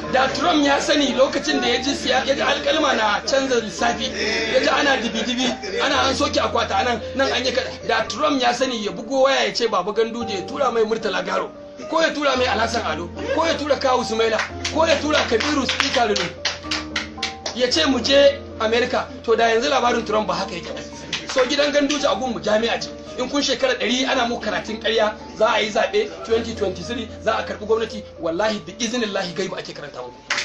da Trump ya sani lokacin da ya ji siya ya ji alkalma na canza lissafi ya ji ana dibi-dibi ana an soke akwata anan nan an yi kada da Trump ya sani ya bugo waya ya ce baba ganduje ya tura mai murtala garo ko ya tura mai alhassan ado ko ya tura kawu sumaila ko ya tura kabiru speaker lulu ya ce mu je america to da yanzu labarin trump ba haka yake ba so gidan ganduje a gunmu jami'a ce in kun shekara ɗari ana muku karatun ƙarya za a yi zaɓe 2023 za a karɓi gwamnati wallahi da izinin lahi gaibu ake karanta muku